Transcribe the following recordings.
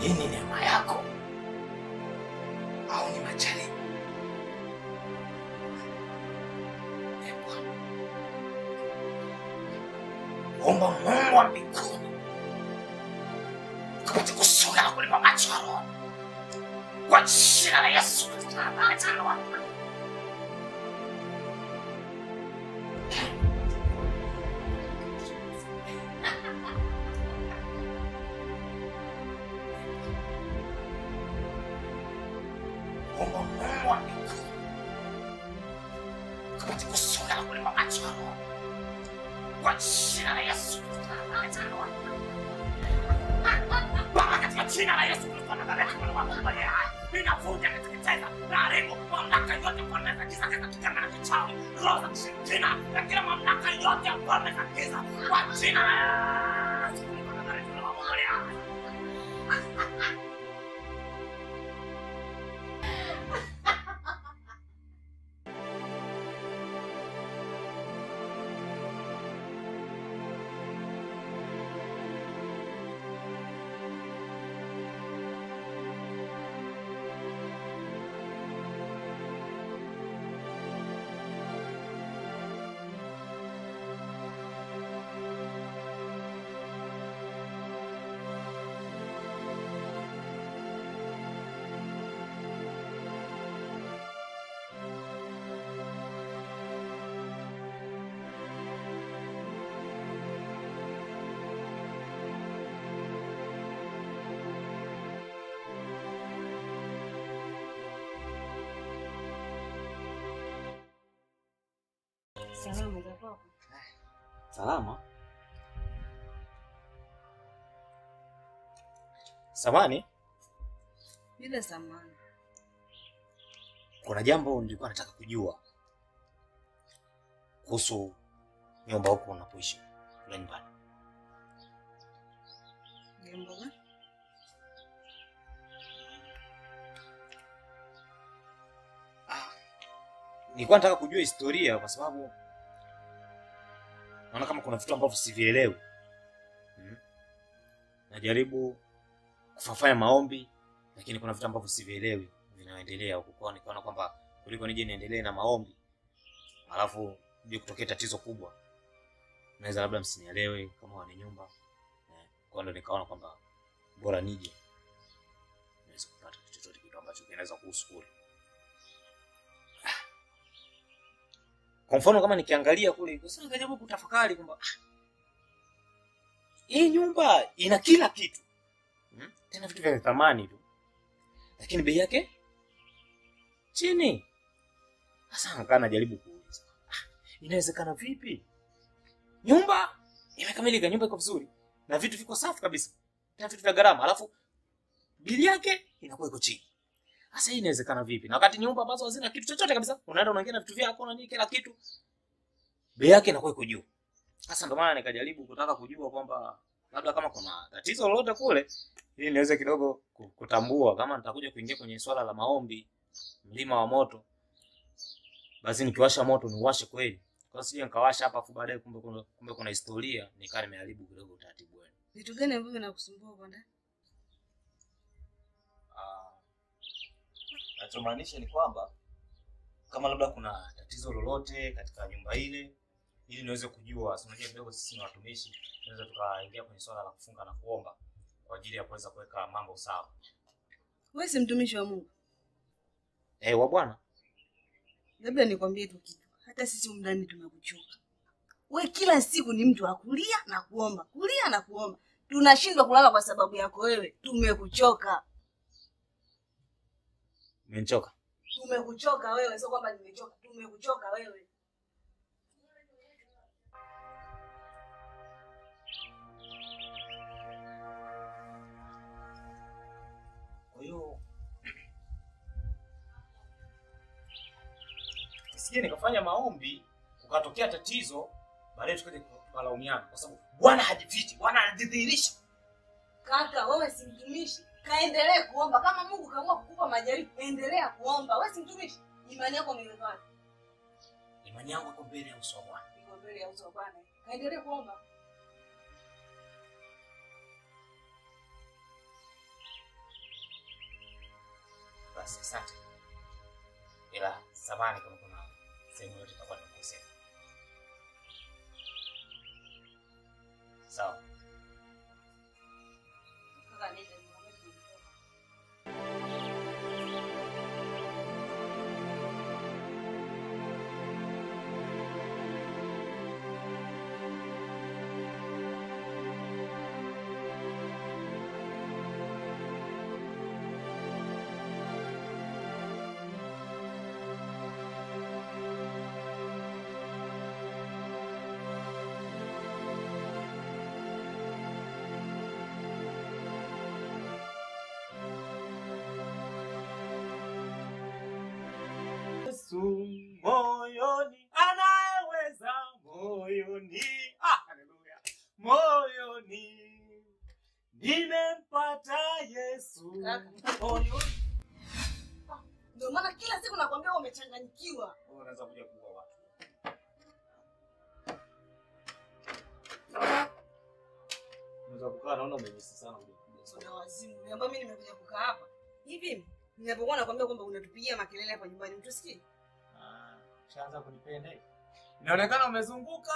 hii ni neema yako au ni majaribu? Ee Bwana, omba Mungu wa mbinguni kapate kusonga na kulipa macho ya roho kwa jina la Yesu Kristo na Bwana wangu. Omba Mungu wa mbinguni kapate kusonga na kulipa macho ya roho kwa jina la Yesu Kristo na Bwana wangu. Baba, katika jina la Yesu Kristo na Bwana wangu, ninavunja kateketeza na haribu mamlaka yote falme za giza katika kiganga na kichawi, roho za kishirikina na kila mamlaka yote ya falme za giza kwa jina la Yesu Kristo na Bwana wangu. Salama za kwako? Salama. Samani, Bila samani. kuna jambo nilikuwa nataka kujua kuhusu nyumba huko unapoishi kule nyumbani. Jambo gani? Nilikuwa nataka kujua historia kwa sababu naona kama kuna vitu ambavyo sivielewi. Hmm. Najaribu kufanya maombi lakini kuna vitu ambavyo sivielewi vinaendelea huko. Kwa nikaona kwamba kuliko nije niendelee na maombi alafu je kutokea tatizo kubwa naweza labda msinielewe kama wana nyumba. Eh, Kwa ndo nikaona kwamba bora nije niweze kupata kitu chochote kitu ambacho kinaweza kuhusu kule. Kwa mfano kama nikiangalia kule, sasa nikajaribu kutafakari kwamba ah, hii nyumba ina kila kitu hmm? Tena vitu vya thamani tu, lakini bei yake chini. Sasa nakaa najaribu kuuliza ah, inawezekana vipi? Nyumba imekamilika, nyumba iko vizuri na vitu viko safi kabisa, tena vitu vya gharama, alafu bili yake inakuwa iko chini. Sasa hii inawezekana vipi? Na wakati nyumba ambazo hazina kitu chochote kabisa, unaenda unaingia na vitu vyako na nini kila kitu, bei yake inakuwa iko juu. Sasa ndio maana nikajaribu kutaka kujua kwamba labda kama kuna tatizo lolote kule, ili niweze kidogo ku- kutambua kama nitakuja kuingia kwenye swala la maombi, mlima wa moto, basi nikiwasha moto niuwashe kweli, kwa sije nikawasha hapa afu baadaye kumbe kuna, kumbe kuna historia nikaa nimeharibu kidogo utaratibu wenu. Vitu gani ambavyo vinakusumbua kwa ndani? Ah, nachomaanisha ni kwamba kama labda kuna tatizo lolote katika nyumba ile, ili niweze kujua. Si unajua kidogo sisi ni watumishi, tunaweza tukaingia kwenye swala la kufunga na kuomba kwa ajili ya kuweza kuweka mambo sawa. Wewe si mtumishi wa Mungu. Eh, wa Bwana Labda nikwambie tu kitu. Hata sisi humu ndani tumekuchoka. We kila siku ni mtu wa kulia na kuomba, kulia na kuomba. Tunashindwa kulala kwa sababu yako wewe. Tumekuchoka. umenichoka. Tumekuchoka wewe, sio kwamba nimechoka. Tumekuchoka wewe. Kwa hiyo nisije nikafanya maombi kukatokea tatizo, baadaye tukaje tukalaumiana, kwa sababu Bwana hajifichi, Bwana anajidhihirisha. Kaka, wewe si mtumishi. Kaendelee kuomba. Kama Mungu kaamua kukupa majaribu, endelea kuomba. Wewe si mtumishi. Imani yako imeweka wapi? Imani yangu iko mbele ya uso wa Bwana. Iko mbele ya uso wa Bwana. Kaendelee kuomba. Basi asante, ila samahani kama kuna sehemu yote itakuwa nimekosea. Sawa. Kaka nenda nikwambie tumetoka. Yesu moyoni, anayeweza moyoni. Ah, haleluya. Moyoni nimempata Yesu Kaka. moyoni. Ndio maana kila siku nakwambia wewe umechanganyikiwa. Wewe unaweza kuja kuua watu. Unaweza kukaa naona umejisi sana kuja kuja sana. Una wazimu. Niambia mimi nimekuja kukaa hapa. Hivi ninapokuwa nakwambia kwamba unatupigia makelele hapa nyumbani mtusikii? Ah, Ushaanza kunipenda hivi. Inaonekana umezunguka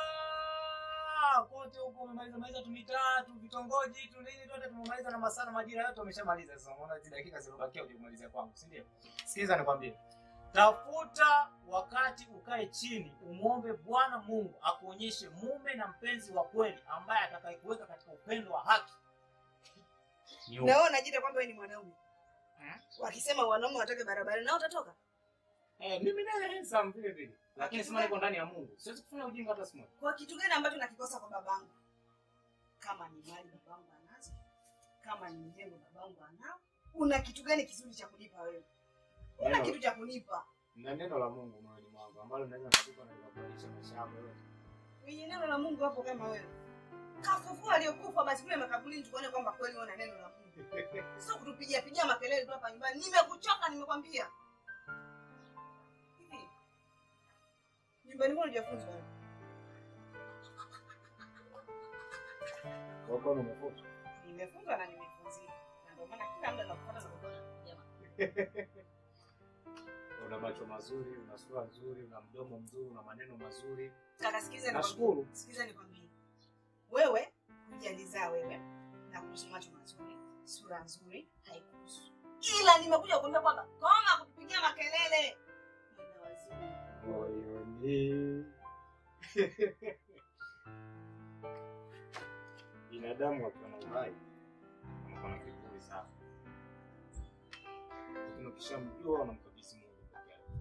kote huko, umemaliza maliza tu mitaa tu vitongoji tu nini tote tumemaliza, na masaa na majira yote umeshamaliza. Sasa unaona hizi dakika zilizobakia uje kumalizia kwangu, si ndio? Sikiliza nikwambie, tafuta wakati ukae chini, umwombe Bwana Mungu akuonyeshe mume na mpenzi wa kweli ambaye atakayekuweka katika upendo wa haki. Ni Na wewe unajiita kwamba wewe ni mwanaume. Hmm? Wakisema wanaume watoke barabarani na utatoka. Eh, mimi naye handsome vile vile, lakini sema niko ndani ya Mungu, siwezi kufanya ujinga hata siku moja. Kwa kitu gani ambacho nakikosa kwa babangu? Kama ni mali babangu anazo, kama ni mjengo babangu anao, una kitu gani kizuri cha kunipa wewe? Una Neno- kitu cha kunipa. na neno la Mungu moyoni mwangu ambalo naweza kukupa na kubadilisha maisha yako yote. Kwenye neno la Mungu hapo kama wewe. Kafufua aliyokufa basi kule makaburini tuone kwamba kweli wewe una neno la Mungu. Sio kutupigia pigia makelele tu hapa nyumbani. Nimekuchoka nimekwambia. Hivi. Nyumbani mwenu hujafunzwa wewe. Kwa hiyo umefuta. Nimefunzwa na nimefunzika. Na ndio maana kila muda nakufuata na kukuona kupigia makelele. Una macho mazuri, una sura nzuri, una mdomo mzuri, una maneno mazuri. Kaka sikiza Nashukuru. Sikiza nikwambie. Wewe hujalizaa wewe na kuhusu macho mazuri, sura nzuri haikuhusu. Ila nimekuja kukuambia kwamba koma kutupigia makelele. Mwenda wazimu. Moyoni. Binadamu akiwa na uhai anakuwa na kiburi sana, lakini ukishamjua unamkabidhi Mungu peke yake.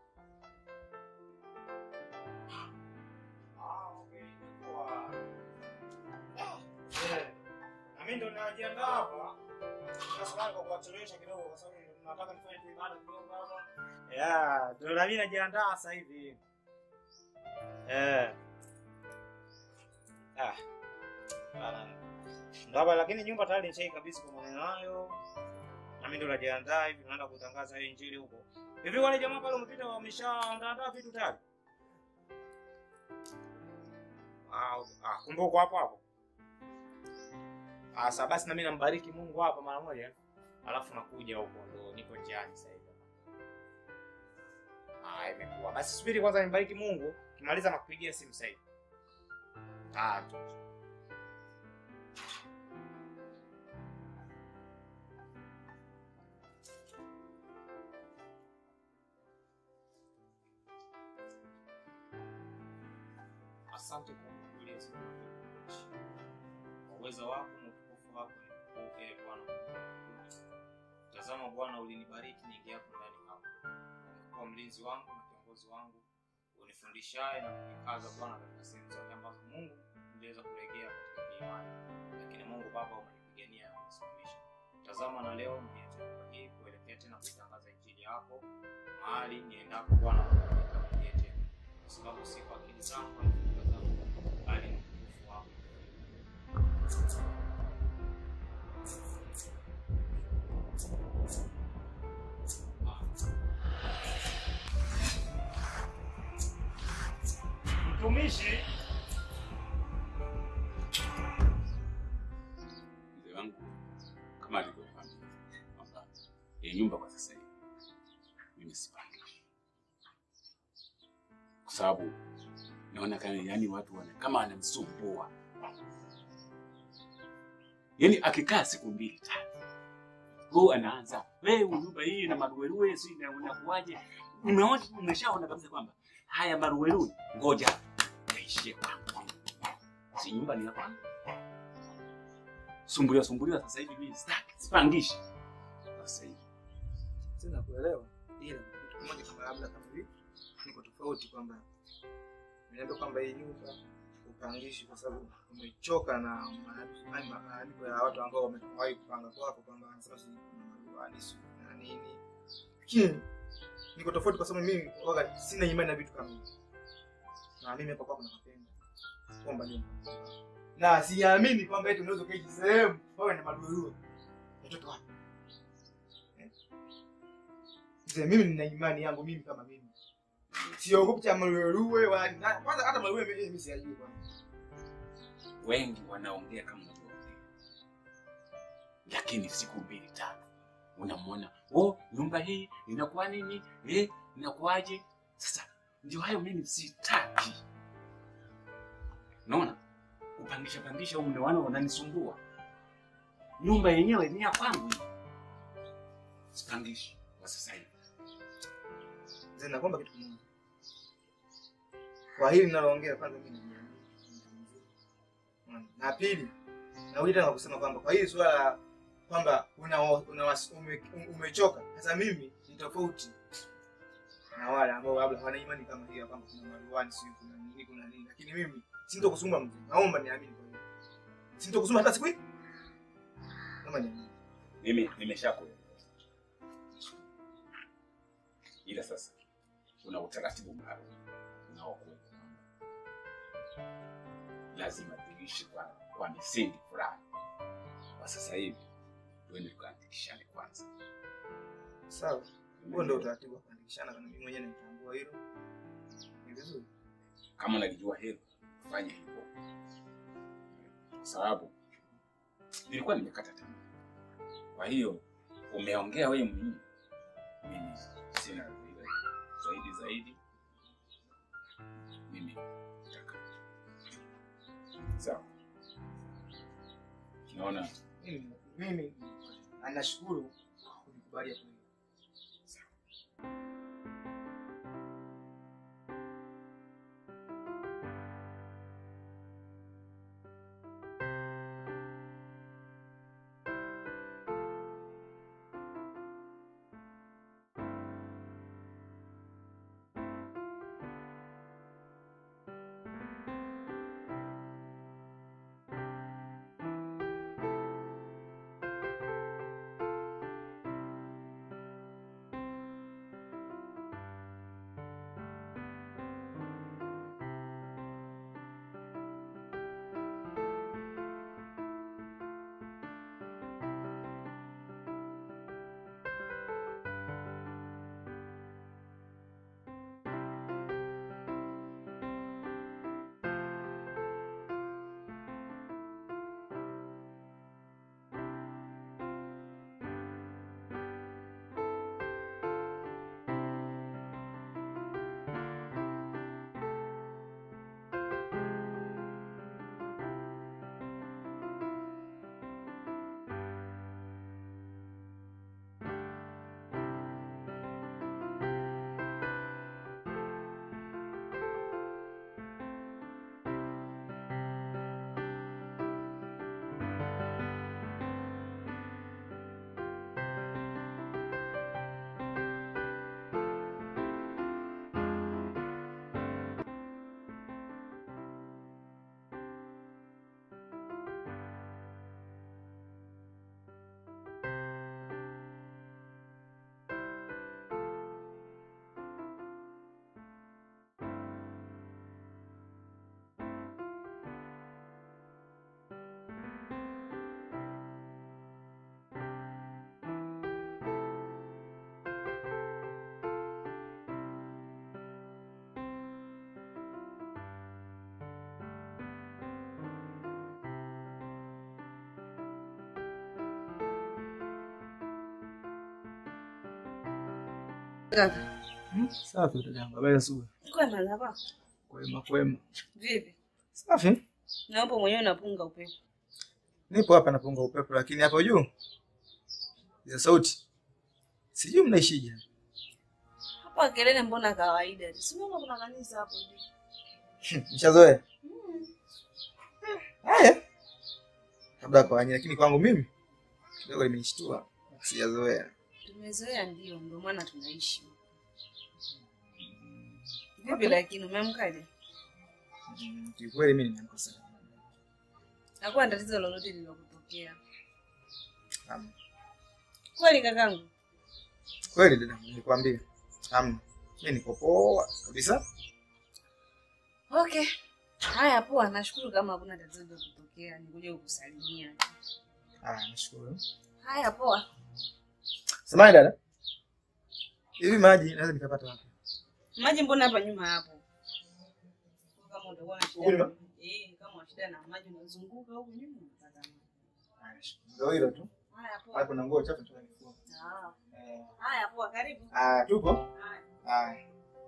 Ah, okay, imekuwa. Ah, eh, na mimi ndo najiandaa hapa Nasubiri kwa kuwachelewesha kidogo kwa sababu ndo nataka nifanye tu ibada kidogo hapa. Yeah, ndo na mimi najiandaa sasa hivi. Eh. Ah. Bana. Ndo hapa lakini nyumba tayari nishai kabisa kwa maneno hayo. Na mimi ndo najiandaa hivi naenda kutangaza hii injili huko. Hivi wale jamaa pale wamepita wameshaandaa vitu tayari? Ah, ah, kumbe uko hapo hapo. Asa basi na mimi nambariki Mungu hapa mara moja. Alafu nakuja huko ndo niko njiani sasa hivi. Ah, imekuwa. Basi subiri kwanza nimbariki Mungu, kimaliza nakupigia simu sasa hivi. Ah, tu. Asante kwa ulinzi wako. Kwa uwezo wako na utukufu wako nikupe Bwana. Tazama Bwana, ulinibariki niingia hapo ndani hapo. Umekuwa mlinzi wangu na kiongozi wangu, unifundishaye na kunikaza Bwana katika sehemu zote ambazo Mungu niliweza kulegea katika imani, lakini Mungu Baba umenipigania na kunisimamisha. Tazama na leo nimeacha hii kuelekea tena kuitangaza injili yako mahali niendapo Bwana, unitangulie tena, kwa sababu si kwa akili zangu wala fikra zangu, bali ni utukufu wako. Mtumishi, mzee wangu kama alivyokwambia kwamba hii nyumba kwa sasa hivi mimi sipangishi, kwa sababu naona kama yani watu wana kama wanamsumbua, yani akikaa siku mbili tatu, huu anaanza wewe, nyumba hii na maruweruwe, si na unakuaje? Umeona, umeshaona kabisa kwamba haya maruweruwe, ngoja yaishie kwangu, si nyumba ni ya kwangu. Sumbuliwa sumbuliwa, sasa hivi mimi sitaki, sipangishi sasa hivi. Sina kuelewa, ila kitu kimoja kama labda kama hivi niko tofauti, kwamba niambia kwamba hii nyumba upangishi kwa sababu umechoka na ma- ma- maandiko ya watu ambao wamewahi kupanga kwako, kwamba wanasema si kuna maruani si na nini, lakini niko tofauti kwa sababu mimi waga sina imani na vitu kama hivi, na mimi hapa kwako nakupenda kwamba ni na siamini kwamba eti unaweza kuishi sehemu wewe na maruerue mtoto wapi Mzee, mimi nina imani yangu mimi kama mimi. Siogopi cha maruerue wala na- kwanza hata maruerue mimi mimi siyajui kwanza. wengi wanaongea kama unavyoongea, lakini siku mbili tatu unamwona oh, nyumba hii inakuwa nini eh, inakuwaje? Sasa ndio hayo mimi sitaki. Naona kupangisha pangisha au ndio wana wananisumbua. Nyumba yenyewe ni ya kwangu hii, sipangishi kwa sasa hivi. Mzee, nakwamba kitu kimoja. Kwa hili ninaloongea kwanza mimi najiamini. Unaona? Na pili, narudi tena kusema kwamba kwa hili swala la kwamba una, una wasi- ume, umechoka. Sasa mimi ni tofauti na wale ambao labda hawana imani kama hiyo kwamba kuna maruani sio kuna nini kuna nini, lakini mimi sintokusumbua mzee. Naomba niamini kwa hiyo. Sintokusumbua hata siku hii. Naomba niamini. Mimi nimeshakuelewa, ila sasa kuna utaratibu maalum unaokuwepo kwamba lazima tuishi kwa, kwa misingi fulani. Kwa sasa hivi tuende tukaandikishane kwanza. Sawa. Huo ndio utaratibu wa kuandikishana, kana mimi mwenyewe nitambua hilo. Ni vizuri. Kama unalijua hilo, fanya hivyo, kwa sababu nilikuwa nimekata tamaa. Kwa hiyo umeongea wewe mwenyewe, mimi sina vile zaidi zaidi, mimi nataka sawa. Naona Mimi mimi anashukuru kwa kunikubalia kweli. Kaka, Hmm, Safi dadangu, habari za asubuhi. kwema za kwako? Kwema kwema. Vipi? Safi. Na upo mwenyewe unapunga upepo. Nipo hapa napunga upepo, lakini hapo juu ya sauti sijui mnaishije. Hapa kelele mbona kawaida? Si unaona kuna kanisa hapo juu. Nishazoea. Haya. Labda kwa wanyie, lakini kwangu mimi kidogo limenishtua. Sijazoea. Tumezoea ndio, ndio maana tunaishi. Vipi lakini umeamkaje? Mm, Kiukweli mimi nimeamka sana. Hakuwa na tatizo lolote lililokutokea. Hamna. Kweli kakangu? Kweli dada, nilikwambia. Hamna. Mimi niko poa kabisa. Okay. Haya poa, nashukuru kama hakuna tatizo lililokutokea. Nikuja kukusalimia. Ah, nashukuru. Haya poa. Samahani dada. Hivi maji naweza nikapata wapi? Maji mbona hapa nyuma hapo? Kama utakuwa na Huku nyuma? shida. Eh, kama una shida na maji unazunguka huku nyuma unapata maji. Ah, nashukuru. Ndio hilo tu. Haya Hapo poa. kuna nguo chafu nataka nifue. Ah. Eh. Haya poa, karibu. Ah, tupo. Haya. Haya.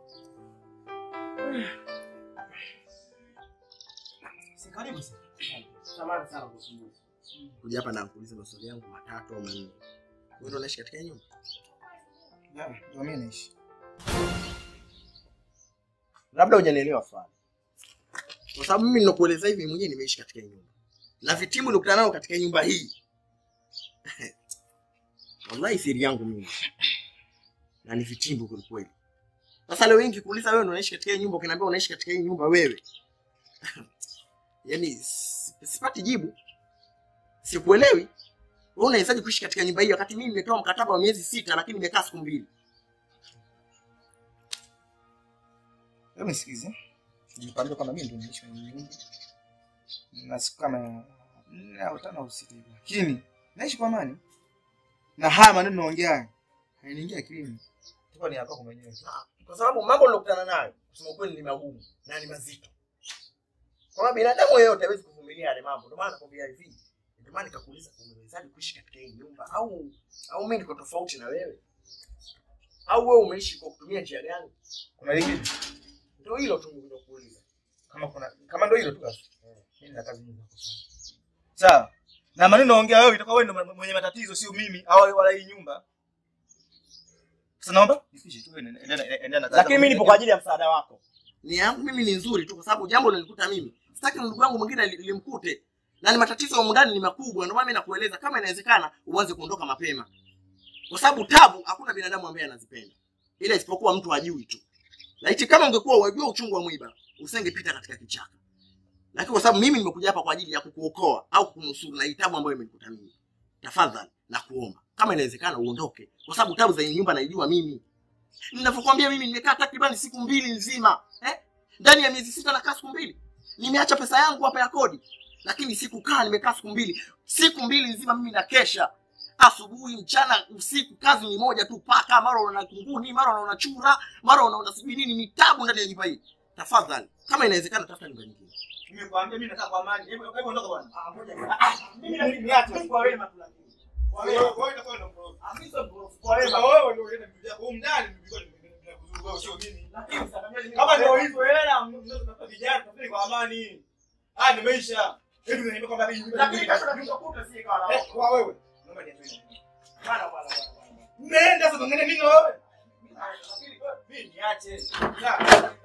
Si karibu sana. Samahani sana kusumbuka. kuja hapa na kuuliza maswali yangu matatu au manne. Wewe ndio unaishi katika hii nyumba? Ya, ndio mimi naishi. Labda hujanielewa fulani. Kwa sababu mimi ninakueleza hivi mwenyewe nimeishi katika hii nyumba. Na vitimu nilikutana nao katika hii nyumba hii. Wallahi siri yangu mimi. Na ni vitimbu kweli kweli. Sasa leo wengi kuuliza wewe ndio unaishi katika hii nyumba, ukiniambia unaishi katika hii nyumba wewe. Yaani si- sipati jibu. Sikuelewi. Wewe unawezaje kuishi katika nyumba hii wakati mimi nimetoa mkataba wa miezi sita lakini nimekaa siku mbili? Hebu nisikize. Nilikwambia kwamba mimi ndio naishi kwenye nyumba. Na siku kama nne au tano au sita hivi. Lakini naishi kwa amani. Na haya maneno naongea haya. Hainiingia akilini. Tuko ni yako mwenyewe. tu. kwa sababu mambo nilokutana nayo kusema ukweli ni magumu na ni mazito. Kama binadamu yeyote hawezi kuvumilia yale mambo, ndio maana nakwambia hivi. Ndio maana nikakuuliza umewezaje kuishi katika hii nyumba au au mimi niko tofauti na wewe? Au wewe umeishi kwa kutumia njia gani? Kuna lingine? Ndio hilo tu nilikuuliza. Kama kuna kama ndio hilo tu basi. Mimi nina kazi nyingi za kufanya. Sawa. Na maneno naongea wewe itakuwa wewe ndio mwenye matatizo sio mimi au wala hii nyumba. Sasa naomba nipishe tu wewe endelea endelea na kazi. Lakini mimi nipo kwa ajili ya msaada wako. Ni yangu mimi ni nzuri tu kwa sababu jambo lilikuta mimi. Sitaki ndugu yangu mwingine li- limkute. Na ni matatizo humu ndani ni makubwa, ndio maana mimi nakueleza kama inawezekana uanze kuondoka mapema. Kwa sababu tabu hakuna binadamu ambaye anazipenda. Ila isipokuwa mtu ajui tu. Laiti kama ungekuwa unajua uchungu wa mwiba, usingepita katika kichaka. Lakini kwa sababu mimi nimekuja hapa kwa ajili ya kukuokoa au kukunusuru na hii tabu ambayo imenikuta mimi. Tafadhali na kuomba kama inawezekana uondoke, kwa sababu tabu za hii nyumba naijua mimi. Ninavyokuambia mimi nimekaa takriban siku mbili nzima eh? Ndani ya miezi sita nakaa siku mbili, nimeacha pesa yangu hapa ya kodi, lakini sikukaa, nimekaa siku mbili, siku mbili nzima mimi nakesha, asubuhi, mchana, usiku, kazi ni moja tu, paka mara unaona kunguni, mara unaona chura, mara unaona sijui nini, ni tabu ndani ya nyumba hii. Tafadhali, kama inawezekana, tafuta nyumba nyingine. Nimekwambia mimi nakaa kwa amani. Hebu hebu ondoka bwana. Ah, ngoja. Ah, mimi na- Niache. kwa wema tu lakini. Kwa Wewe wema. wewe utakuwa ndio mroho. Ah, mimi sio mkorofi, kwa wema. Sasa wewe ndio unaenda kuja huko ndani nilikuwa nimekuzuru wewe sio mimi. Lakini sasa mimi- Kama ndio hivyo hela mnaweza kutafuta vijana tafadhali kwa amani. Ah nimeisha. Hebu niambie kwamba hii nyumba Lakini ni kesho nakukuta si ikawa na Eh, kwa wewe. Naomba niache. Bwana, bwana, bwana, bwana. Nenda sasa ngene nini wewe? Lakini Mimi niache. Ya.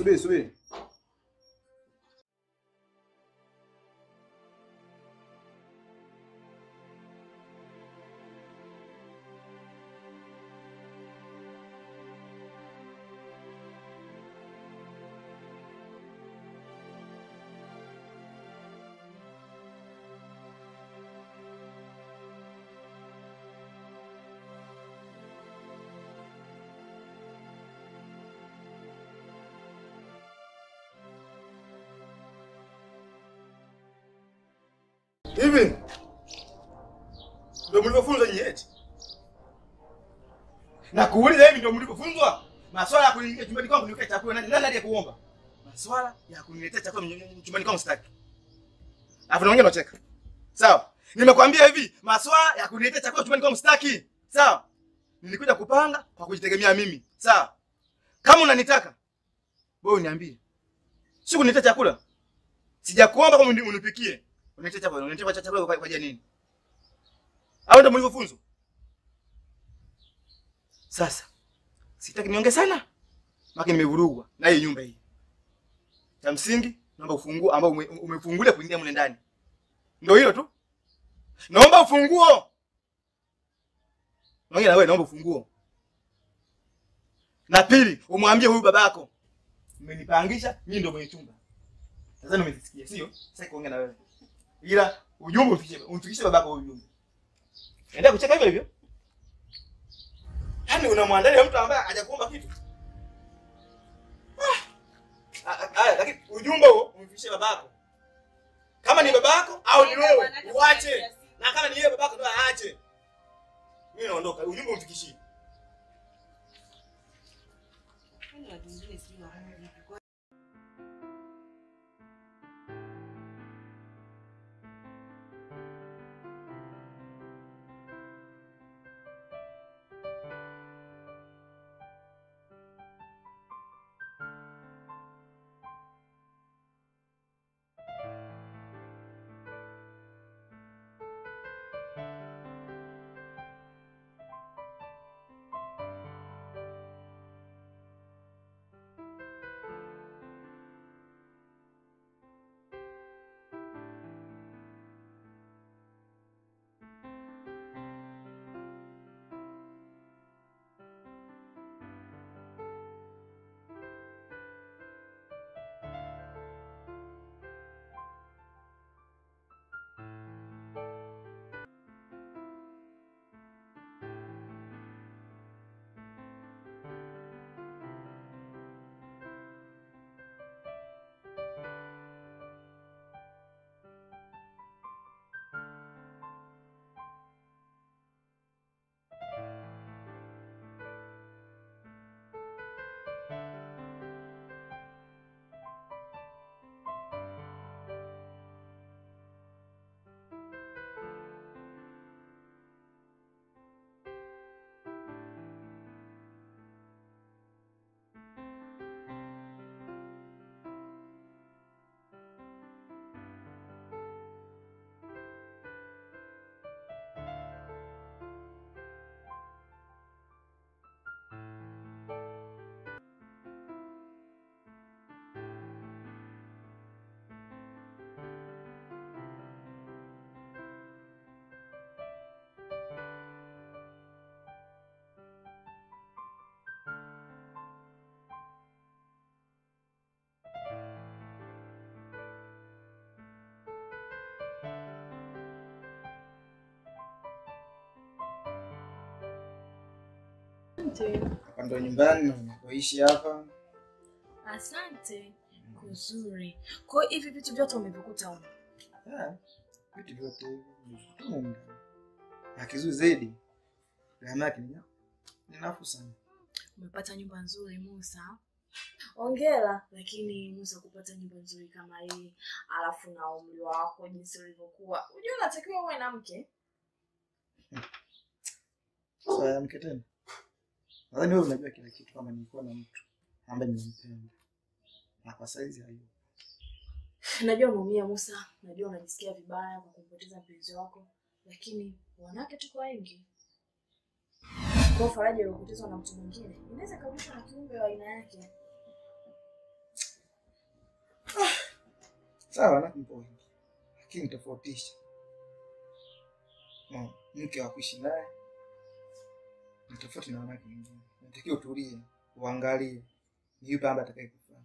subiri subiri. Hivi ndio mlivyofunzwa nyinyi eti? Na kuuliza hivi ndio mlivyofunzwa? Maswala ya kuingia chumbani kwangu niweke chakula nani nani aliyekuomba? Maswala ya kuniletea chakula mny- chumbani kwangu sitaki. Alafu na wengine unacheka. Sawa? Nimekwambia hivi, maswala ya kuniletea chakula chumbani kwangu sitaki. Sawa? Nilikuja kupanga kwa kujitegemea mimi. Sawa? Kama unanitaka wewe uniambie. Si kuniletea chakula. Sijakuomba kama uni- unipikie. Unaletea chakula, unaletea chakula kwa kwa ajili ya nini? Au ndio mlivyofunzwa? Sasa sitaki niongee sana, maki nimevurugwa na hii nyumba hii. Cha msingi naomba ufunguo ambao ume- umefungulia kuingia mle ndani, ndio hilo tu. Naomba ufunguo. Naongea na wewe, naomba ufunguo. Na pili, umwambie huyu babako, mmenipangisha mimi ndio mwenye chumba. Nadhani umesikia, sio? Sasa kuongea na wewe, ila ujumbe umfikishe, umfikishe babako huyu ujumbe. Endelea kucheka hivyo hivyo. Yaani unamwandalia mtu ambaye hajakuomba kitu. Ah. Ah, ah, lakini ujumbe huo umfikishie babako. Kama ni babako au ni wewe, uache. Na kama ni yeye babako ndio aache. Mimi naondoka. Ujumbe umfikishie. Yaani watu wengine sijui wanaona vipi. Kwa- Hapa ndo nyumbani na unapoishi hapa. Asante. Kuzuri. Kwa hiyo hivi vitu vyote umevikuta huko. Ah, Vitu vyote hivi vimekuta humu ndani. Na kizuri zaidi, gharama yake ni ni nafuu sana. Umepata nyumba nzuri Musa. Ongera, lakini Musa kupata nyumba nzuri kama hii, alafu na umri wako jinsi ulivyokuwa, unajua unatakiwa uwe na mke. Sasa ya mke tena. Nadhani wewe unajua kila kitu kama nilikuwa na mtu ambaye nilimpenda. Na kwa saizi hayo. Najua unaumia Musa, najua unajisikia vibaya kwa kumpoteza mpenzi wako, lakini wanawake tuko wengi. Kwa hiyo faraja iliyopotezwa na mtu mwingine inaweza kurudishwa na kiumbe wa aina yake. Sawa, wanawake mpo wengi, lakini tofautisha no, mke wa kuishi naye ni tofauti na wanawake wengine. Natakiwa utulie, uangalie ni yupi ambaye atakayekufaa.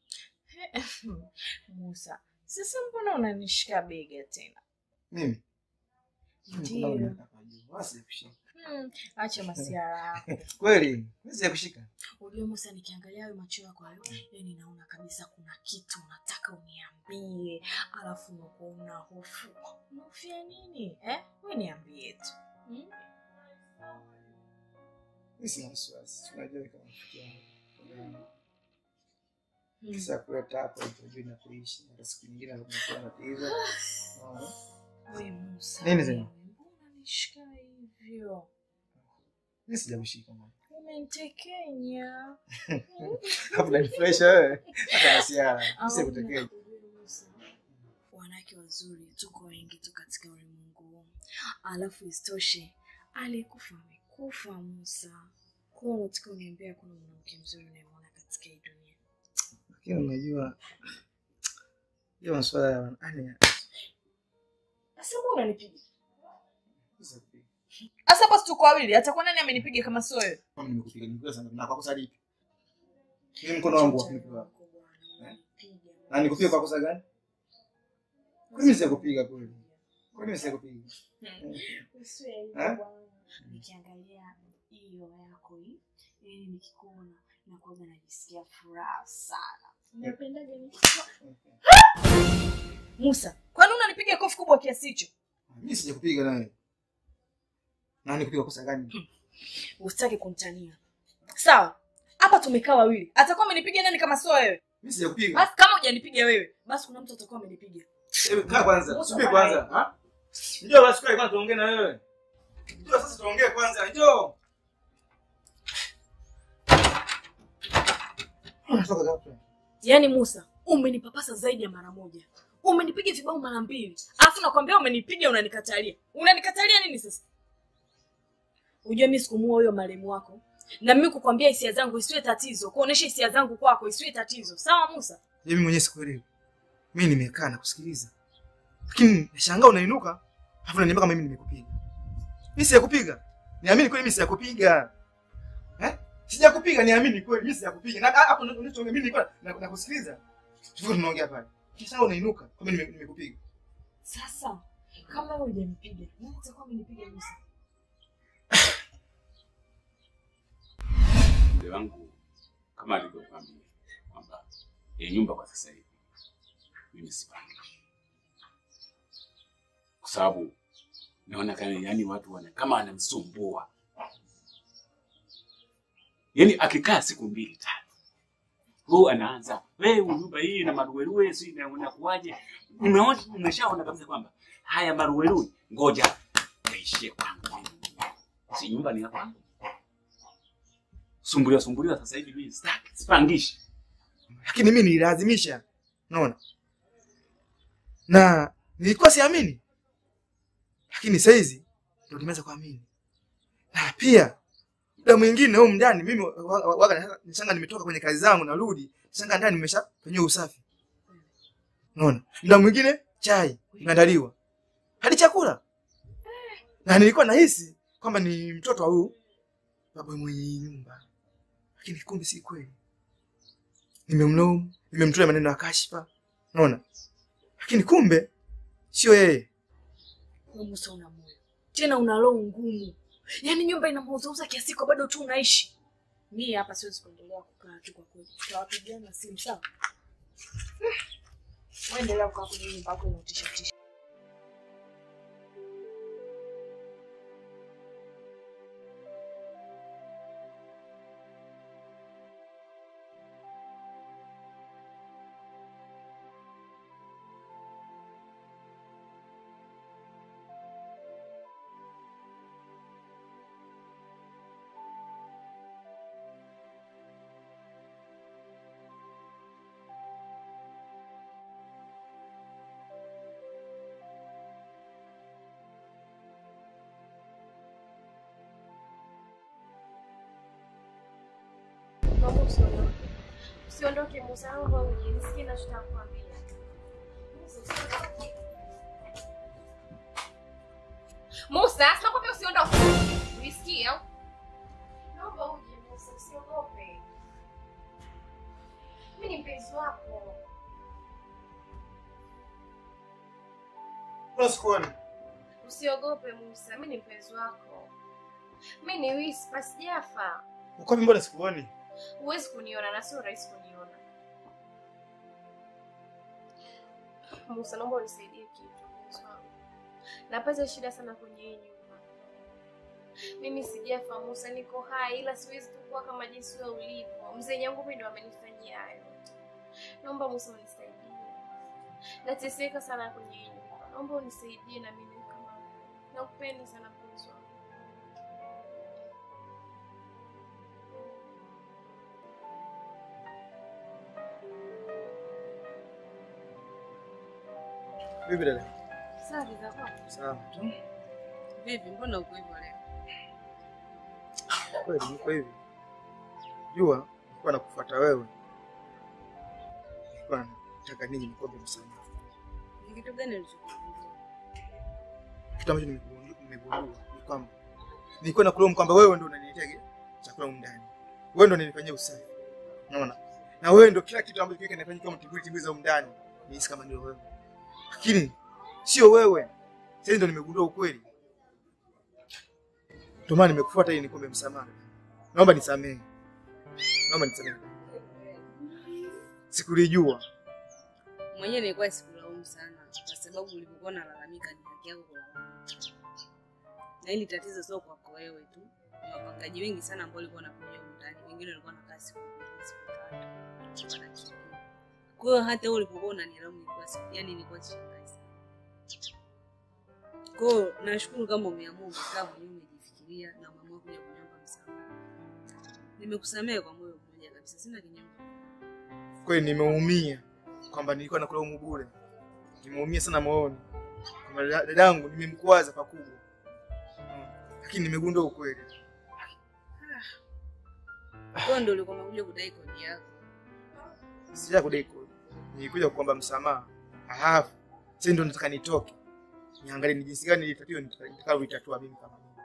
Musa, sasa mbona unanishika bega tena? Mimi Mimi kuna Ndiyo. unataka kujua, wala sijakushika. Hmm, acha masiara yako. Kweli mimi sijakushika. Unajua Musa, nikiangalia hayo macho yako hayo, yani naona kabisa kuna kitu unataka uniambie, alafu unakuwa una hofu. Unahofia nini eh? We niambie tu hmm? Mimi sina wasiwasi, unajua kama rafiki yangu. Hmm. Kisa kuleta hapo utujui na kuishi, hata siku nyingine anakuwa na tatizo. Unaona? We Musa, Nini wewe, tena? mbona unanishika hivyo? Mimi sijakushika mama. Umenitekenya. Hapo unanifurahisha wewe. Hata nasiara. Mimi sikutekea. Musa, wanawake wazuri tuko wengi tu katika ulimwengu huu, alafu isitoshe aliyekufa amekufa. Musa, kuwa unataka uniambia kuna mwanamke mzuri unayemwona katika hii dunia? Lakini unajua hiyo masuala ya yani Sasa mbona unanipiga? Sasa hapa si tuko wawili, atakuwa nani amenipiga kama sio wewe? kama nimekupiga nikupiga sana na kwa kosa lipi? Mimi mkono wangu wa kunipiga. Na nikupiga kwa kosa gani? Mimi sijakupiga kweli. Kwa nini sijakupiga? Usiwe Eh? hivyo bwana. Nikiangalia hiyo yako hii, yani nikikuona nakuwaga najisikia furaha sana. Napendaga nikiwa Musa, kwani unanipiga kofi kubwa kiasi hicho? Mimi sijakupiga nawe. Na nikupiga kosa gani? Usitaki kunitania. Sawa. Hapa tumekaa wawili. Atakuwa amenipiga nani kama sio wewe? Mimi sijakupiga. Basi kama hujanipiga wewe, basi kuna mtu atakuwa amenipiga. Hebu kaa kwanza. Musa, Subiri bye. kwanza. Ha? Njoo basi kwa kwanza tuongee na wewe. Njoo sasa tuongee kwanza. Njoo. Unatoka ghafla. Yaani Musa, umenipapasa zaidi ya mara moja. Umenipiga vibao mara mbili. Alafu nakwambia umenipiga unanikatalia. Unanikatalia nini sasa? Unajua mimi sikumuoa huyo marehemu wako. Na mimi kukwambia hisia zangu isiwe tatizo, kuonesha hisia zangu kwako isiwe tatizo. Sawa Musa? Mimi mwenyewe sikuelewi. Mimi nimekaa na kusikiliza. Lakini nashangaa unainuka, alafu unaniambia kama mimi nimekupiga. Mimi sijakupiga. Niamini kweli mimi sijakupiga. Eh? Sijakupiga, niamini kweli mimi sijakupiga. Na hapo ndio unachoongea mimi nilikuwa na- nakusikiliza. Tulikuwa tunaongea pale. Kisha unainuka kama nime- nimekupiga. Sasa kama wewe hujanipiga, nani atakuwa amenipiga Musa? mzee wangu kama alivyokwambia kwamba ya nyumba kwa sasa hivi mimi sipangi, kwa sababu naona kama yani watu wana kama anamsumbua, yani akikaa siku mbili tatu huu anaanza wewe, nyumba hii na maruweruwe si na unakuaje? Umeona, umeshaona kabisa kwamba haya maruweruwe, ngoja yaishie kwangu, si nyumba ni ya kwangu sumbuliwa sumbuliwa sasa hivi mimi sitaki, sipangishi. Lakini mimi nililazimisha. Unaona? Na nilikuwa siamini. Lakini sasa hizi ndio nimeanza kuamini. Na pia muda mwingine huko ndani mimi wa- wa- waga nishanga nimetoka kwenye kazi zangu narudi, nishanga ndani nimeshafanyia usafi. Unaona? Muda mwingine chai imeandaliwa. Hadi chakula. Na nilikuwa nahisi kwamba ni mtoto wa huyu baba mwenye nyumba. Lakini kumbe si kweli. Nimemlaumu, nimemtolea maneno ya kashfa. Unaona? Lakini kumbe sio yeye. Wewe Musa una moyo. Tena una roho ngumu. Yaani nyumba inamuuzauza kiasi kwa bado tu unaishi. Mimi hapa siwezi kuendelea kukaa tu kwa kweli. Tutawapigiana simu sawa? Wewe endelea kukaa kwenye nyumba yako inaotisha tisha. Naomba usiondoke. Usiondoke Musa, naomba uje nisikie ninachotaka kukwambia. Musa, sinakwambia usiondoke. Uisikie au? Naomba uje Musa, usiogope. Mimi ni mpenzi wako. Mbona sikuoni? Usiogope Musa, mimi ni mpenzi wako. Mimi ni Wispa, sijafa. Uko wapi mbona sikuoni? Huwezi kuniona na sio rahisi kuniona. Musa, naomba unisaidie kitu mpenzi wangu. Napata shida sana kwenye hii nyumba. Mimi sijafa Musa, niko hai ila siwezi kukua kama jinsi wewe ulivyo. Mzee yangu mimi ndo amenifanyia hayo. Naomba Musa unisaidie. Nateseka sana kwenye hii nyumba. Naomba unisaidie na mimi kama wewe. Nakupenda sana mpenzi wangu. Vipi dada? Safi za kwako. Sawa tu. Vipi, mbona uko hivyo leo? Kweli niko hivi. Jua nilikuwa nakufuata wewe. Nilikuwa nataka nini nikuombe msamaha. Ni kitu gani ulichokifanya? Kitu ambacho nimegundua nimegundua ni kwamba nilikuwa nakulaumu kwamba wewe ndio unaniletea ki- chakula humu ndani. Wewe ndio unanifanyia usafi. Unaona? Na wewe ndio kila kitu ambacho kile kinafanyika kama tibuli tibuli za humu ndani. Nihisi kama ndio wewe. Lakini sio wewe. Sasa ndio nimegundua ukweli. Ndio maana nimekufuata ili nikuombe msamaha. Naomba nisamehe. Naomba nisamehe. Sikulijua. Mwenyewe nilikuwa sikulaumu sana kwa sababu ulipokuwa unalalamika ni haki yako kulaumu. Na hili tatizo sio kwako wewe tu. Ni wapangaji wengi sana ambao walikuwa wanakuja humu ndani. Wengine walikuwa wanakaa siku mbili, siku tatu. wanakimbia. Kwa hiyo hata wewe ulipokuwa unanilaumu nilikuwa siku, yani nilikuwa sishangai sana. Kwa hiyo nashukuru kama umeamua umekaa mwenyewe umejifikiria na umeamua kuja kuniomba msamaha. Nimekusamehe kwa moyo mmoja kabisa, sina kinyongo. Kweli nimeumia kwamba nilikuwa nakulaumu bure. Nimeumia sana moyoni. Kwamba dada- dadangu nimemkwaza pakubwa. Mm. Lakini nimegundua ukweli. Kwa hiyo ndio ulikuwa umekuja kudai kodi yako. Sija kudai kodi. Nilikuja kuomba msamaha. Halafu sasa ndio nataka nitoke. Niangalie ni jinsi gani ile tatizo nitakalo mimi kama mimi.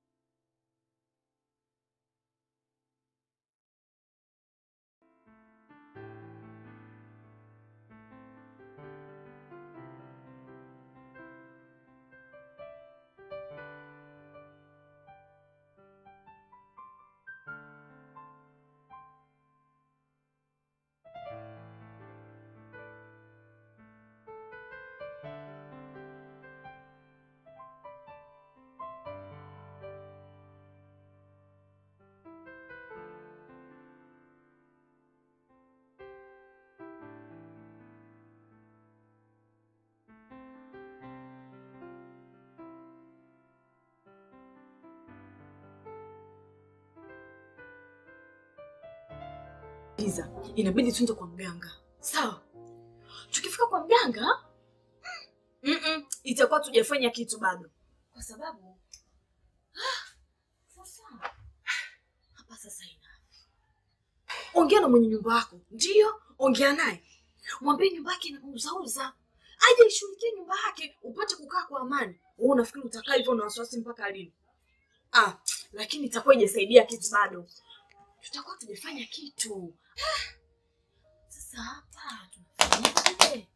Giza, inabidi tuende kwa mganga. Sawa. Tukifika kwa mganga, mm -mm, itakuwa tujafanya kitu bado, kwa sababu ah, sasa hapa sasa ina ongea na mwenye nyumba yako, ndiyo, ongea naye, mwambie nyumba yake inauzauza, aje ishughulikie nyumba yake, upate kukaa kwa amani. Wewe unafikiri utakaa hivyo na wasiwasi mpaka lini? Ah, lakini itakuwa ijasaidia kitu bado, tutakuwa tujafanya kitu. Sasa hapa tunafanyaje?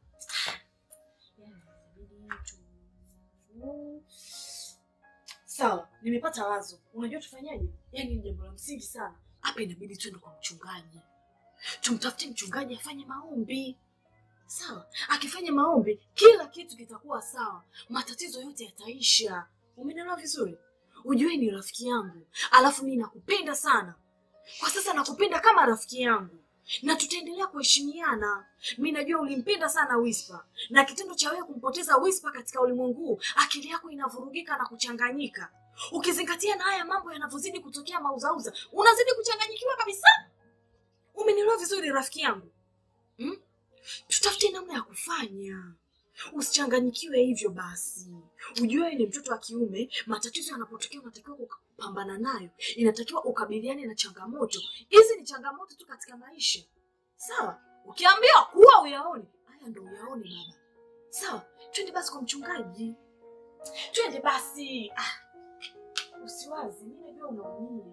Sawa, nimepata wazo. Unajua tufanyaje? Yaani ni jambo la msingi sana. Hapa inabidi tuende kwa mchungaji, tumtafute mchungaji afanye maombi. Sawa, akifanya maombi kila kitu kitakuwa sawa, matatizo yote yataisha. Umenielewa vizuri? Ujue ni rafiki yangu, alafu mimi nakupenda sana. Kwa sasa nakupenda kama rafiki yangu na tutaendelea kuheshimiana. Mi najua ulimpenda sana Wispa, na kitendo cha wewe kumpoteza Wispa katika ulimwengu huu, akili yako inavurugika na kuchanganyika. Ukizingatia na haya mambo yanavyozidi kutokea mauzauza, unazidi kuchanganyikiwa kabisa. Umenielewa vizuri rafiki yangu hmm? Tutafute namna ya kufanya usichanganyikiwe hivyo basi. Ujue wewe ni mtoto wa kiume, matatizo yanapotokea unatakiwa kupambana nayo, inatakiwa ukabiliane na changamoto. Hizi ni changamoto tu katika maisha, sawa? Ukiambiwa kuwa uyaone, haya ndo uyaone baba. Sawa, twende basi kwa mchungaji. Twende basi. Ah. Usiwazi, mimi najua unaumia.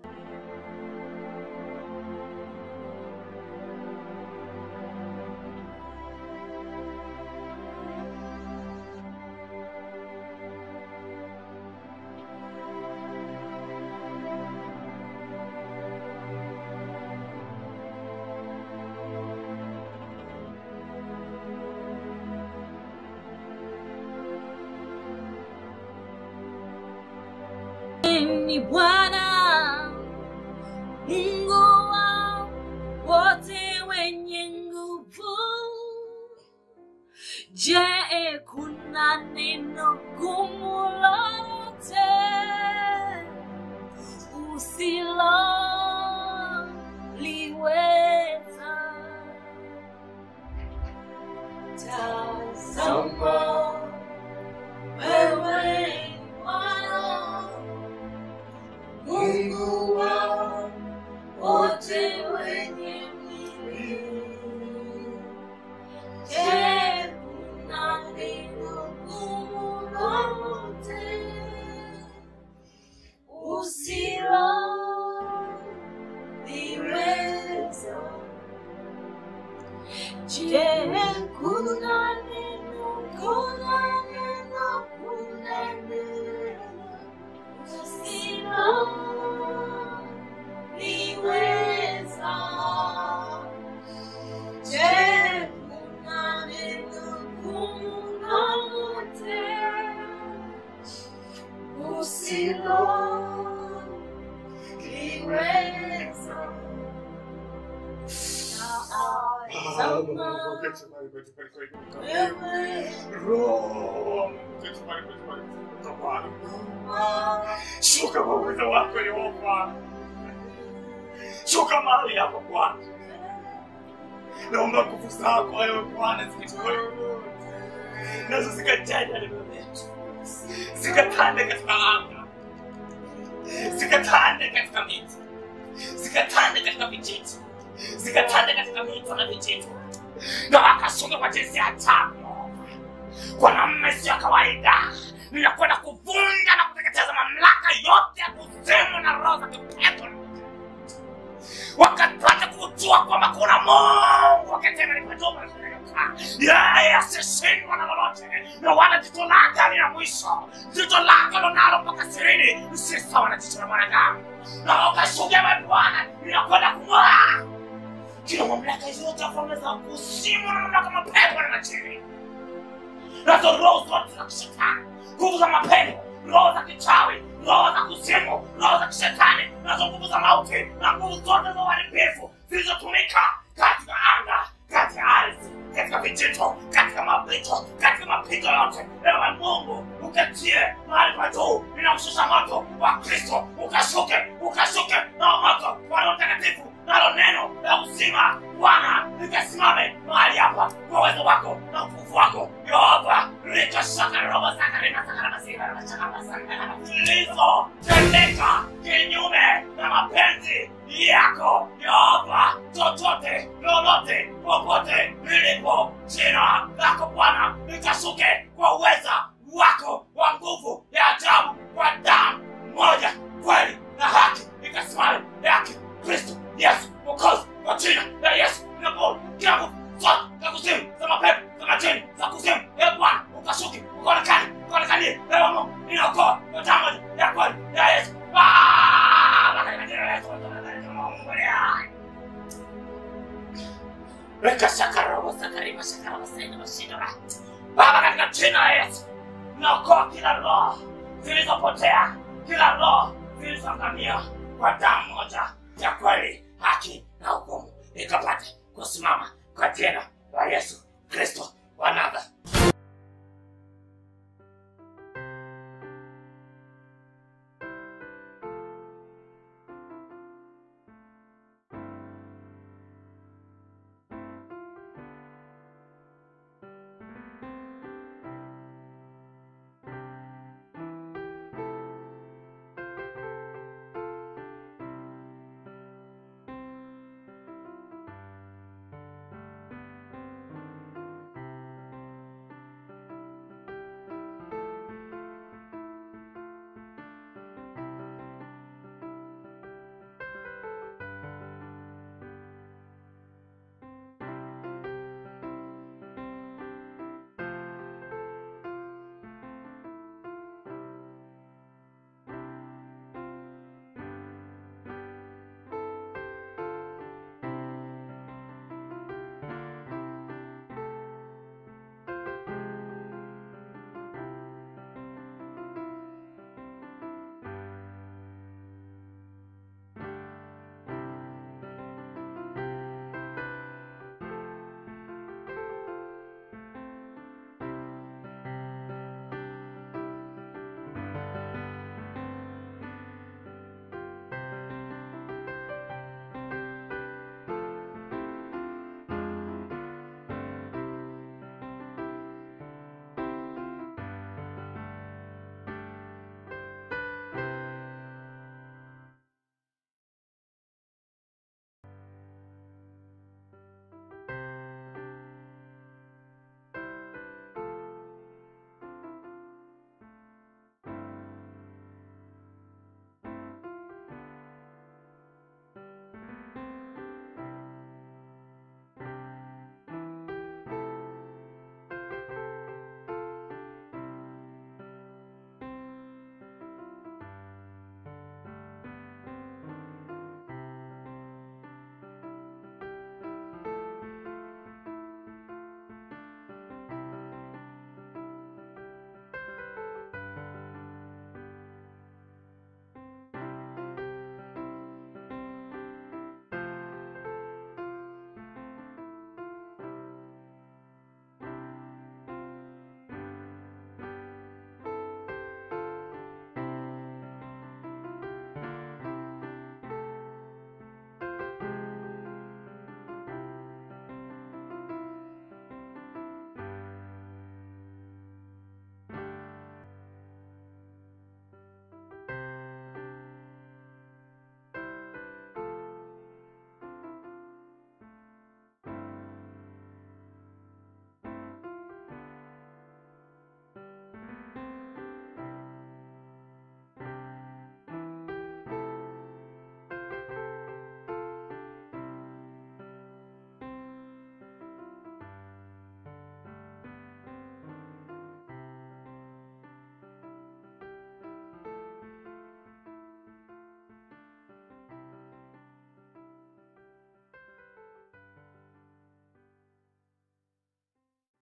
ni Bwana Mungu wa wote wenye nguvu. Je, kuna neno gumu lolote usiloliweza? Tazama wewe ni Bwana Mungu wa wote wenye mwili. Je, kuna neno gumu lolote usiloliweza? Je, kuna neno, kuna neno, kuna neno usiloliweza? Je, kuna neno gumu lolote usiloliweza? Shuka kwa uwezo wako Yehova, shuka mahali hapa Bwana. Naomba nguvu zako wewe Bwana zikitoe nazo zikajaja neno letu, zikatande katika anga, zikatande katika miti, zikatande katika vijiji, zikatande katika mito na vijito, na wakasonga kwa jinsi ya ajabu kwa namna isiyo ya kawaida. Ninakwenda kuvunja na kuteketeza mamlaka yote ya kuzimu na roho za kipepo wakapata kujua kwamba kuna Mungu akitenda lipatoma yeye asishindwa na lolote, na wala jicho lake halina mwisho. Jicho lake lonalo mpaka sirini si sawa na jicho la mwanadamu. Na ukashuhudia wewe Bwana, ninakwenda kung'oa kila mamlaka yote ya falme za kuzimu na mamlaka mapepo na majini nazo roho zote za kishetani, nguvu za mapepo, roho za kichawi, roho za kuzimu, roho za kishetani, nazo nguvu za mauti na nguvu zote za uharibifu zilizotumika katika anga, katika ardhi, katika vijito, katika mapito, katika mapito yote. Ewe Mungu, ukatie mahali pa juu, ninaushusha moto wa Kristo, ukashuke, ukashuke na moto wa Roho Mtakatifu, nalo neno la uzima Bwana likasimame mahali hapa kwa uwezo wako na utukufu wako Yehova, likashaka roho zilizotendeka kinyume na mapenzi yako Yehova, chochote lolote popote lilipo, jina lako Bwana likashuke kwa uweza wako wa nguvu ya ajabu, kwa damu moja kweli na haki ikasimame yake Kristo Yesu Mwokozi, kwa jina la Yesu ninapoona kila nguvu zote za kuzimu za mapepo za majini za kuzimu, e Bwana ukashuke ukaonekane ukaonekanie, ewe Mungu ninaokoa kwa damu moja ya kweli ya Yesu Baba, katika jina la Yesu Mungu aliye hai. Weka shakarobo sakarima shakarobo saina mashindora Baba, katika jina la Yesu naokoa kila roho zilizopotea, kila roho zilizoangamia kwa damu moja ya kweli, haki na hukumu ikapate kusimama kwa jina la Yesu Kristo wa Nazareti.